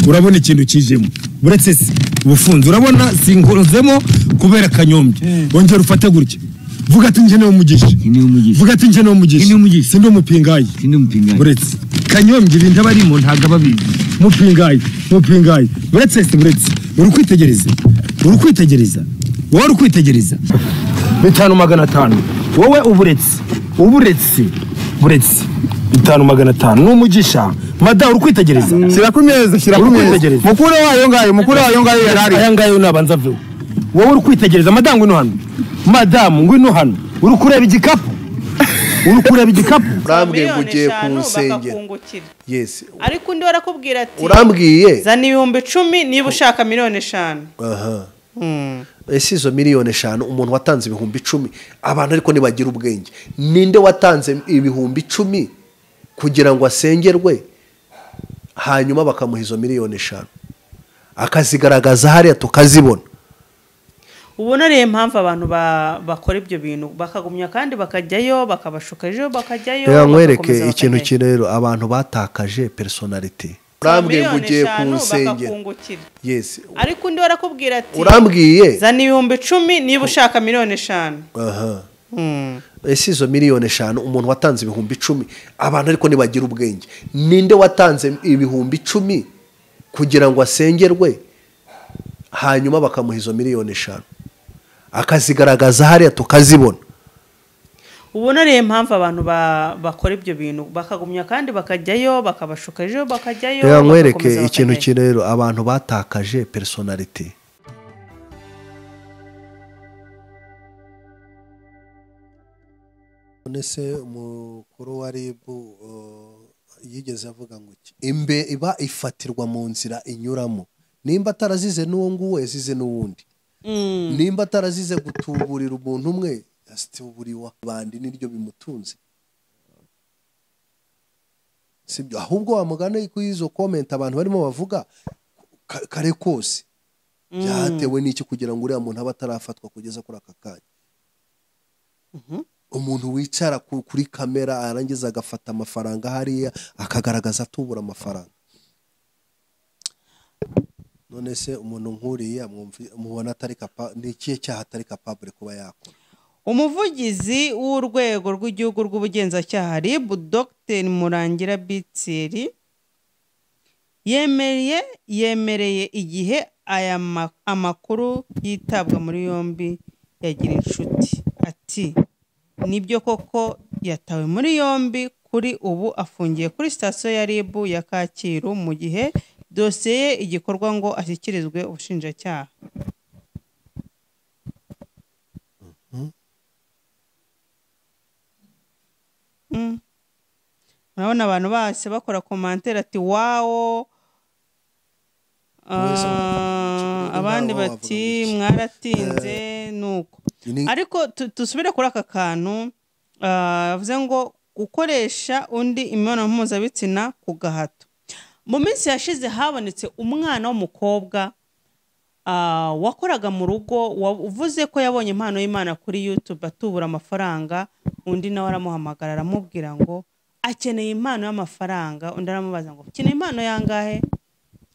urabona ikintu kijemo uretse se ubufunze urabona sinkozemo kubera kanyombye wongera ufate gutya vuga ati njye niwe umugisha niwe umugisha. vuga ati njye niwe umugisha Njye niwe umugisha. sindi umupingayi sindi umupingayi uretse kanyombye ibintu aba arimo ntabwo aba abizi mupingayi mupingayi uretse se uretse uri kwitegereza uri kwitegereza wowe uri kwitegereza bitanu magana atanu wowe uburetse uburetse buretse bitanu magana atanu ni umugisha madamu uri kwitegereza shyira ku meza shyira ku Uri meza kwitegereza. mukuru wayo ngayo mukuru wayo ngayo yari ari aya ngayo nabanza aveho wowe uri kwitegereza madamu ngwino hano madamu ngwino hano uri kureba igikapu uri kureba igikapu urambwiye ngo miliyoni ugiye ku eshanu nsengero bakakungukira yesi ariko undi barakubwira ati urambwiye zana ibihumbi icumi niba ushaka miliyoni eshanu aha ese izo miliyoni eshanu umuntu watanze ibihumbi icumi abantu ariko ntibagira ubwenge ninde watanze ibihumbi icumi kugira ngo asengerwe hanyuma bakamuha izo miliyoni eshanu akazigaragaza hariya tukazibona ubu nariyo mpamvu abantu ba- bakora ibyo bintu bakagumya kandi bakajyayo bakabashuka ejo bakajyayo reka nkwereke bagakomeza ikintu bakajyayo. kimwe rero abantu batakaje personality Zana urambwiye ngo miliyoni ugiye ku eshanu nsengero bakakungukira yesi ariko undi barakubwira ati urambwiye zana ibihumbi icumi niba ushaka miliyoni eshanu aha ese izo miliyoni eshanu umuntu watanze ibihumbi icumi abantu ariko ntibagira ubwenge ninde watanze ibihumbi icumi kugira ngo asengerwe hanyuma bakamuha izo miliyoni eshanu akazigaragaza hariya tukazibona ubu nariyo mpamvu abantu ba- bakora ibyo bintu bakagumya kandi bakajyayo bakabashuka ejo bakajyayo reka nkwereke bagakomeza ikintu bakajyayo. kimwe rero abantu batakaje personality none se umukuru wa rib yigeze avuga ngo iki imbe iba ifatirwa mu nzira inyuramo nimba atarazize n'uwo nguwo yazize n'uwundi nimba atarazize gutuburira umuntu umwe yatuburiwe abandi niryo bimutunze sibyo ahubwo wamugana kuri izo komenti abantu barimo bavuga ka- kare kose byatewe n'iki kugira ngo uriya muntu abe atarafatwa kugeza kuri aka kanya umuntu wicara ku- kuri kamera arangiza agafata amafaranga hariya akagaragaza atubura amafaranga none se umuntu nk'uriya mwumvi- mubona atari kapa ni ikihe cyaha atari kapabure kuba yakora umuvugizi w'urwego rw'igihugu rw'ubugenzacyaha rib dr murangira bitsiri yemereye yemereye igihe aya ma- amakuru yitabwa muri yombi yagira inshuti ati nibyo koko yatawe muri yombi kuri ubu afungiye kuri sitasiyo ya rib ya kacyiru mu gihe dosiye ye igikorwa ngo ashyikirizwe ubushinjacyaha Mm. urabona abantu bose bakora komantere ati wawo Mwese muvuga Ah, abandi wawo bavuga bati iki? mwaratinze nuko Ni- ariko tu- dusubire kuri aka kantu ah, yavuze ngo gukoresha undi imibonano mpuzabitsina ku gahato mu minsi yashize habonetse umwana w'umukobwa ah, wakoraga mu rugo wavuze ko yabonye impano y'imana kuri yutube atubura amafaranga undi nawe aramuhamagara aramubwira ngo akeneye impano y'amafaranga undi aramubaza ngo ukeneye impano yangahe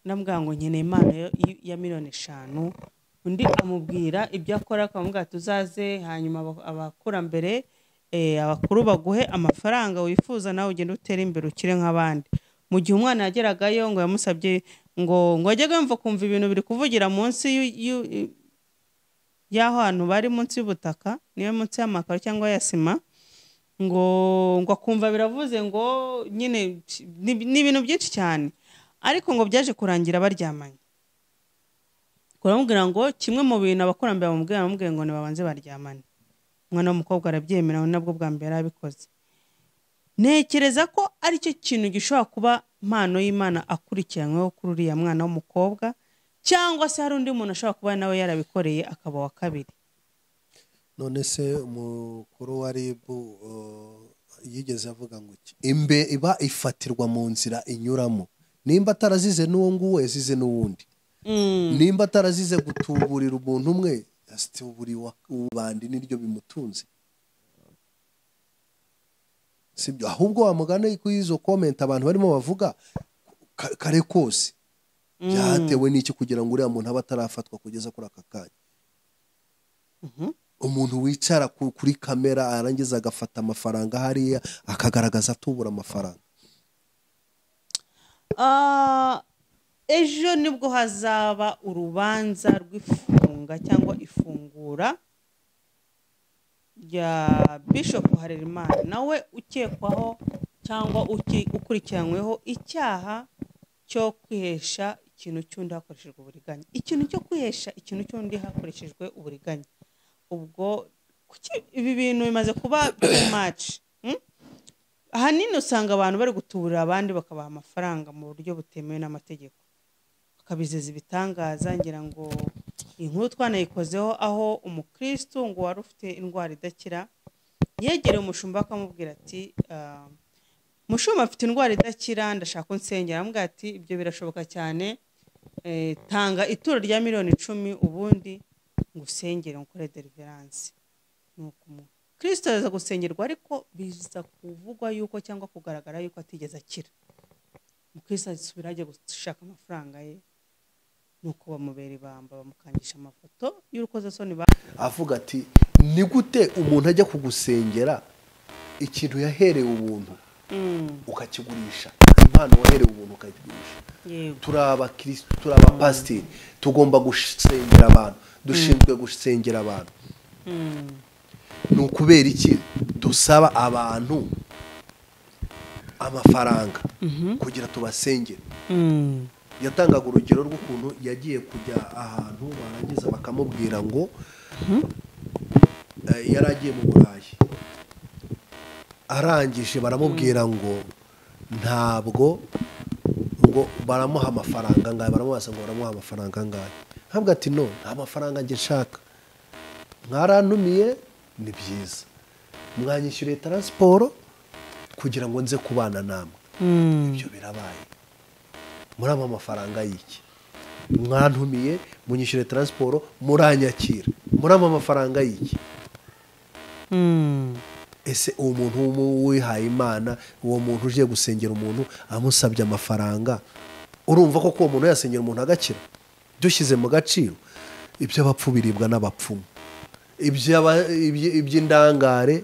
ndamubwira ngo nkeneye impano yo- y- ya miliyoni eshanu undi amubwira ibyo akora akamubwira ati uzaze hanyuma aba- abakurambere eh, abakuru baguhe amafaranga wifuza nawe ugende utere imbere ukire nk'abandi mu gihe umwana yageragayo ngo yamusabye ngo ngo yajyaga yumva kumva ibintu biri kuvugira munsi y'u- y'u- y'aho hantu bari munsi y'ubutaka niyo munsi y'amakaro cyangwa ya sima ngo ngo akumva biravuze ngo nyine ni ni ibintu byinshi cyane ariko ngo byaje kurangira baryamanye kuramubwira ngo kimwe mu bintu abakurambere bamubwira bamubwira ngo nibabanze baryamane umwana w'umukobwa arabyemera we nabwo bwa mbere yarabikoze ntekereza ko aricyo kintu gishobora kuba impano y'imana akurikiranyweho kuri uriya mwana w'umukobwa cyangwa se hari undi muntu ashobora kuba nawe yarabikoreye akaba uwa kabiri none se umukuru wa rib yigeze avuga ngo iki imbe iba ifatirwa mu nzira inyuramo nimba atarazize n'uwo nguwo yazize n'uwundi nimba atarazize gutuburira umuntu umwe yatuburiwe abandi niryo bimutunze sibyo ahubwo wamugana kuri izo komenti abantu barimo bavuga ka- kare kose byatewe n'iki kugira ngo uriya muntu abe atarafatwa kugeza kuri aka kanya umuntu wicara ku- kuri kamera arangiza agafata amafaranga hariya akagaragaza atubura amafaranga Ah, ejo nibwo hazaba urubanza rw'ifunga cyangwa ifungura rya bishop harerimana nawe ukekwaho cyangwa uki- ukurikiranyweho icyaha cyo kwihesha ikintu cy'undi hakoreshejwe uburiganya ikintu cyo kwihesha ikintu cy'undi hakoreshejwe uburiganya ubwo kuki ibi bintu bimaze kuba too much hmm? ahanini usanga abantu bari gutuburira abandi bakabaha amafaranga mu buryo butemewe n'amategeko bakabizeza ibitangaza ngira ngo iyi nkuru twanayikozeho aho umukristo ngo wari ufite indwara idakira yegereye umushumba akamubwira ati "Ah, mushumba afite indwara idakira ndashaka unsengera aramubwira ati ibyo birashoboka cyane eh, tanga ituro rya miliyoni icumi ubundi ngusengere nkore deliverance nuko umukristo araza gusengerwa ariko biza kuvugwa yuko cyangwa kugaragara yuko atigeze akira umukristo asubira ajya gushaka amafaranga ye nuko bamubera ibamba bamukangisha amafoto y'urukozasoni ba avuga ati ni gute umuntu ajya kugusengera ikintu yaherewe ubuntu ukakigurisha impano waherewe ubuntu ukakigurisha yego turi abakirisitu turi abapasiteri tugomba gusengera abantu dushinzwe gusengera abantu ni ukubera iki dusaba abantu amafaranga kugira tubasengere yatangaga urugero rw'ukuntu yagiye kujya ahantu barangiza bakamubwira ngo eh, yari agiye mu burayi arangije baramubwira ngo ntabwo ngo baramuha amafaranga angahe baramubaza ngo baramuha amafaranga angahe ntabwo ati no nta mafaranga njye nshaka mwarantumiye ni byiza mwanyishyuriye taransiporo kugira ngo nze kubana namwe ibyo birabaye muraba amafaranga y'iki mwantumiye munyishyure taransiporo muranyakira muraba amafaranga y'iki ese uwo muntu w'umu- wihaye imana uwo muntu uje gusengera umuntu amusabye amafaranga urumva koko uwo muntu yasengera umuntu agakira dushyize mu gaciro iby'abapfu biribwa n'abapfumu Iby'aba- iby- iby'indangare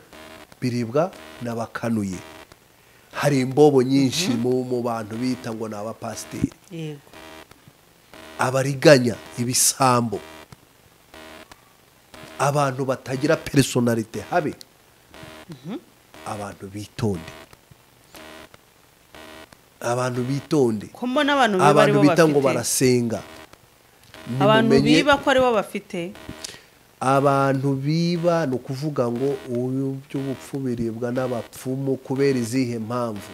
biribwa n'abakanuye hari imbobo nyinshi mu- mu bantu bita ngo ni abapasiteri yego abariganya ibisambo abantu batagira personalite habe abantu bitonde abantu bitonde ko mbona abantu biba abantu aribo bita ngo bafite barasenga abantu Nimumenye- biba ko aribo bafite abantu biba ni ukuvuga ngo ubu by'ubupfu biribwa n'abapfumu kubera izihe mpamvu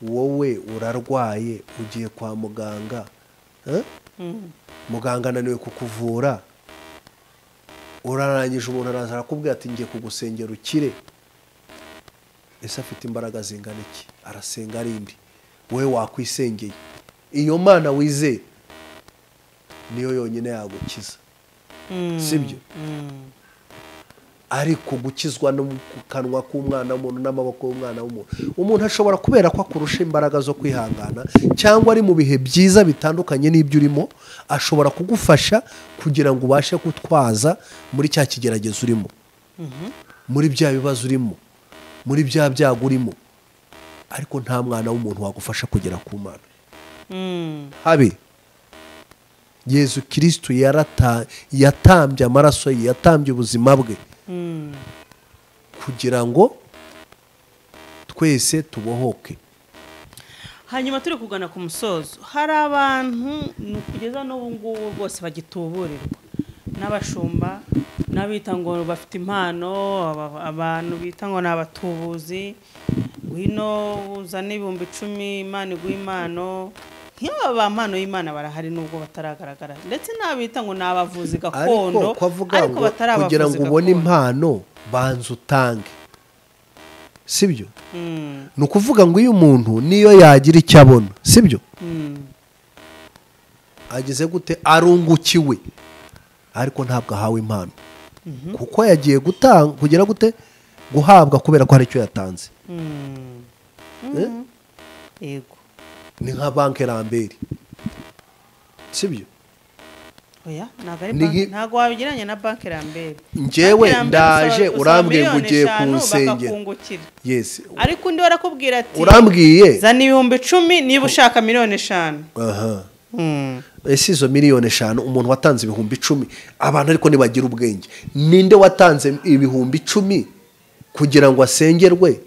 wowe urarwaye ugiye kwa muganga eh? muganga ananiwe kukuvura urarangije umuntu araza arakubwira ati ngiye kugusengera ukire ese afite imbaraga zingana iki arasenga arindi wowe wakwisengeye iyo mana wizeye niyo yonyine yagukiza sibyo ariko gukizwa no mu kanwa k'umwana w'umuntu n'amaboko y'umwana w'umuntu umuntu ashobora kubera ko akurusha imbaraga zo kwihangana cyangwa ari mu bihe byiza bitandukanye n'ibyo urimo ashobora kugufasha kugira ngo ubashe gutwaza muri cya kigeragezo urimo muri bya bibazo urimo muri bya byago urimo ariko nta mwana w'umuntu wagufasha kugera ku mana habe yezu kirisitu yarata- yatambye amaraso ye yatambye ubuzima bwe kugira ngo twese tubohoke hanyuma turi kugana ku musozo hari abantu ni kugeza n'ubu ngubu bose bagituburirwa n'abashumba n'abita ngo bafite impano aba- abantu bita ngo ni abatubuzi ngwino uzane ibihumbi icumi imana iguha impano nk'aba ba mpano y'imana barahari nubwo bataragaragara ndetse n'abita ngo ni abavuzi gakondo ariko ko avuga ngo batari abavuzi kugira ngo ubone gakondo. impano banza utange sibyo ni ukuvuga ngo iyo umuntu niyo yagira icyo abona sibyo ageze gute arungukiwe ariko ntabwo ahawe impano kuko yagiye gutanga kugira gute guhabwa kubera ko hari icyo yatanze yego ni nka banki rambere sibyo oya ntabwo ari Ni banki nki- ntabwo wabigereranya na banki rambere Njyewe Banki Lambert ndaje usaba- usaba urambwiye ngo miliyoni ugiye eshanu kunsengera. bakakungukira yesi ariko undi barakubwira ati urambwiye zana ibihumbi icumi niba ushaka miliyoni eshanu aha Hmm. ese izo miliyoni eshanu umuntu watanze ibihumbi icumi abantu ariko ntibagira ubwenge ninde watanze ibihumbi icumi kugira ngo asengerwe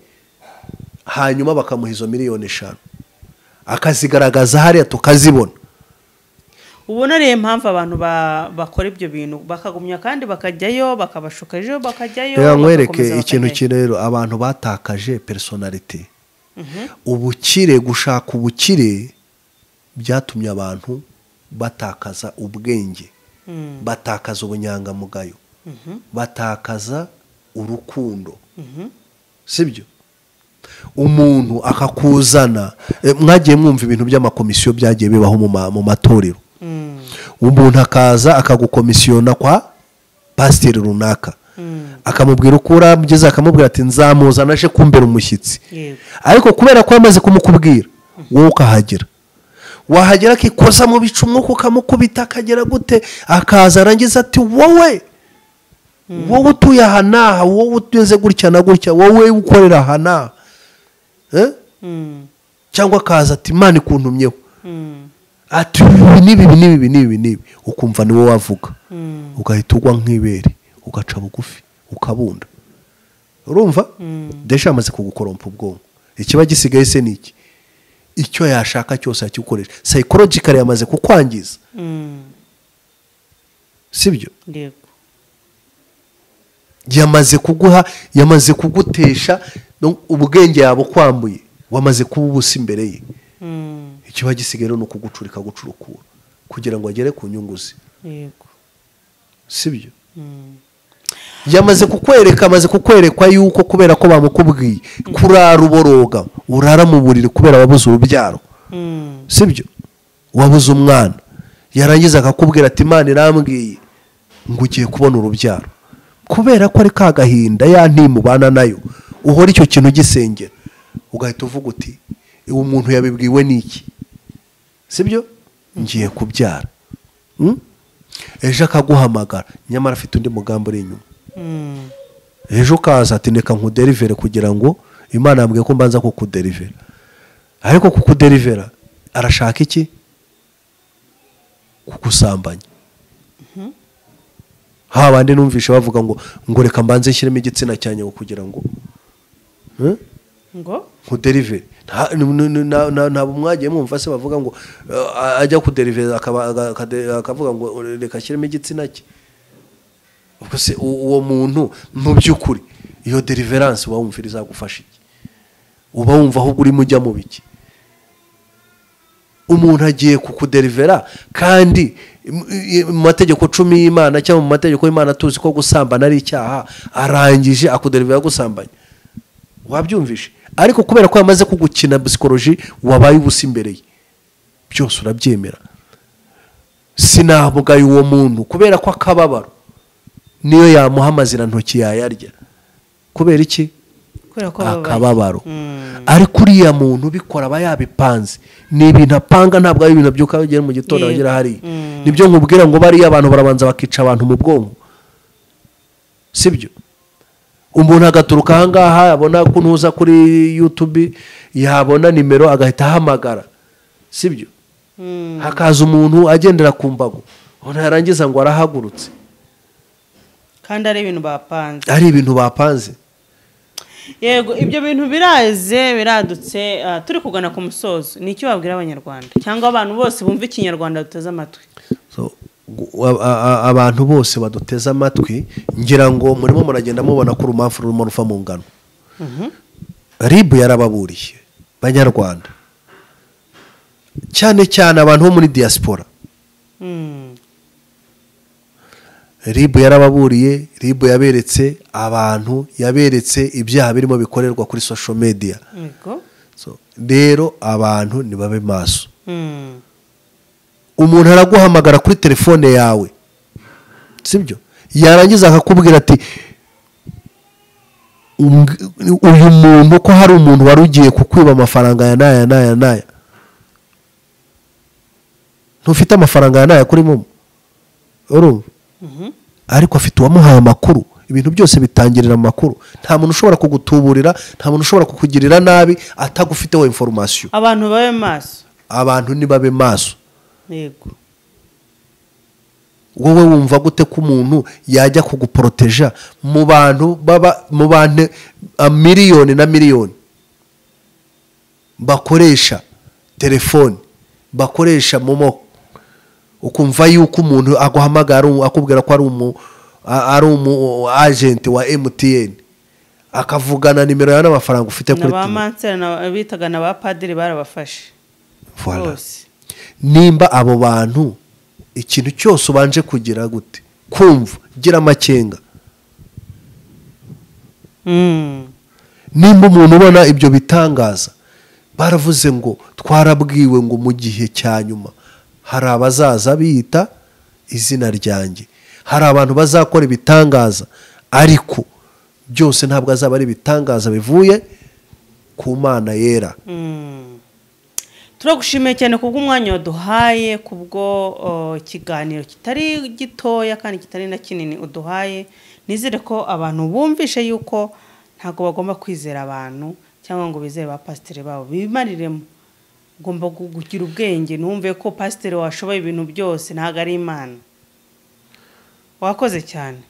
hanyuma bakamuha izo miliyoni eshanu akazigaragaza hariya tukazibona ubona ariyo mpamvu abantu ba- bakora ibyo bintu bakagumya kandi bakajyayo bakabashuka ejo bakajyayo reka nkwereke bagakomeza ikintu bakajyayo. ki rero abantu batakaje personality ubukire gushaka ubukire byatumye abantu batakaza ubwenge batakaza ubunyangamugayo batakaza urukundo sibyo umuntu akakuzana eh, mwagiye mwumva ibintu by'amakomisiyo byagiye bibaho mu ma- mu matorero umuntu akaza akagukomisiyona kwa pasiteri runaka akamubwira uko urambyize akamubwira ati nzamuzana aje kumbera umushyitsi Yego. ariko kubera ko yamaze kumukubwira wowe ukahagera wahagera akikoza mu bicu umwuka ukamukubita akagera gute akaza arangiza ati wowe wowe utuye aha n'aha wowe utuze gutya na gutya wowe ukorera aha n'aha Eh? Hmm. cyangwa akaza ati imana ikuntumyeho Hmm. ati ibi n'ibi n'ibi n'ibi n'ibi n'ibi ukumva niwe wavuga ugahita ugwa nk'ibere ugaca bugufi ukabunda urumva desha amaze kugukorompa ubwonko ikiba gisigaye se ni iki icyo yashaka cyose akigukoresha sayikorogikari yamaze kukwangiza Hmm. sibyo Yego. yamaze kuguha yamaze kugutesha no- ubwenge yabukwambuye wamaze kuba ubusa imbere ye Hmm. ikiba gisigaye rero ni ukugucurika gucurukura kugira ngo agere ku nyungu ze Yego. sibyo yamaze kukwereka amaze kukwerekwa yuko kubera ko bamukubwiye kurara uboroga urara mu buriri kubera wabuze urubyaro Hmm. sibyo wabuze umwana yarangiza akakubwira ati imana irambwiye ngo ugiye kubona urubyaro kubera ko ari ka gahinda ya ntimubana nayo uhora icyo kintu gisengera ugahita uvuga uti uwo muntu yabibwiwe n'iki sibyo ngiye kubyara Mm? ejo akaguhamagara nyamara afite undi mugambi uri inyuma Hmm. ejo ukaza ati reka nkuderivere kugira ngo imana yambwiye ko mbanza kukuderivera ariko kukuderivera arashaka iki kugusambanya ha bandi numvishe bavuga ngo ngo reka mbanze nshyiremo igitsina cyanjye ngo kugira ngo Eh? ngo kuderiveri nta n- n- na- na- ntabwo mwagiye mwumva se bavuga ngo eh, ajya kuderiveri akaba- aga- akade- akavuga ngo reka ashyiremo igitsina cye ubwo se u- uwo muntu mu by'ukuri iyo deriveranse uba wumva izagufasha iki uba wumva ahubwo urimo ujya mu biki umuntu agiye kukuderivera kandi im- i- mu mategeko cumi y'imana cyangwa mu mategeko y'imana tuzi ko gusambana ari icyaha arangije akuderivera gusambanya wabyumvishe ariko kubera ko yamaze kugukina psikoloji wabaye ubusa imbere ye byose urabyemera sinabugaye uwo muntu kubera ko akababaro niyo yamuha amazirantoki yayarya kubera iki kubera ko bababaye. akababaro Hmm. ariko uriya muntu ubikora aba yabipanze ni ibintu apanga ntabwo ari ibintu abyuka agera mu gitondo Yego. agera hariya Mm. nibyo nkubwira ngo bariya abantu barabanza bakica abantu mu bwonko sibyo umuntu agaturuka ahangaha yabona ko ntuza kuri yutubi yabona nimero agahita ahamagara sibyo Hmm. hakaza umuntu agendera ku mbago umuntu yarangiza ngo arahagurutse kandi ari ibintu bapanze ari ibintu bapanze yego ibyo bintu biraze biradutse ah, turi kugana ku musozo ni icyo wabwira abanyarwanda cyangwa abantu bose bumva ikinyarwanda duteze amatwi So, gu- a- a- a- abantu bose baduteze amatwi ngira ngo murimo muragenda mubona ko urumamfu rurimo ruva mu ngano ribu yarababuriye banyarwanda cyane cyane abantu bo muri diaspora Hmm. ribu yarababuriye ribu yaberetse abantu yaberetse ibyaha birimo bikorerwa kuri social media yego So, rero abantu nibabe maso Hmm. umuntu araguhamagara kuri telefone yawe sibyo yarangiza akakubwira ati "Umbw- uyu muntu ko hari umuntu wari ugiye kukwiba amafaranga ya n'aya n'aya n'aya ntufite amafaranga yawe nayakurimo urumva ariko afite uwamuhaye amakuru ibintu byose bitangirira amakuru nta muntu ushobora kugutuburira nta muntu ushobora kukugirira nabi atagufiteho inforomasiyo abantu babe maso abantu nibabe maso yego wowe wumva gute ko umuntu yajya kuguporoteja mu bantu baba mu bantu a, miliyoni na miliyoni bakoresha telefoni bakoresha momo ukumva yuko umuntu aguhamagara u- akubwira ko ari umu a- ari umu agenti wa emutiyeni akavugana nimero yawe n'amafaranga ufite na kuri ba telefone mansera na- bitaga na ba padiri barabafashe Voilà. bose nimba abo bantu ikintu cyose ubanje kugira gute kumva gira amakenga Mm. nimba umuntu ubona ibyo bitangaza baravuze ngo twarabwiwe ngo mu gihe cya nyuma hari abazaza biyita izina ryanjye hari abantu bazakora ibitangaza ariko byose ntabwo azaba ari ibitangaza bivuye ku mana yera turagushimiye cyane ku bw'umwanya waduhaye ku bwo uh, ikiganiro kitari gitoya kandi kitari na kinini uduhaye nizere ko abantu bumvishe yuko ntabwo bagomba kwizera abantu cyangwa ngo bizere ba pasiteri babo bimariremo ugomba gu- kugira ubwenge numve ko pasiteri washoboye ibintu byose ntabwo ari imana wakoze cyane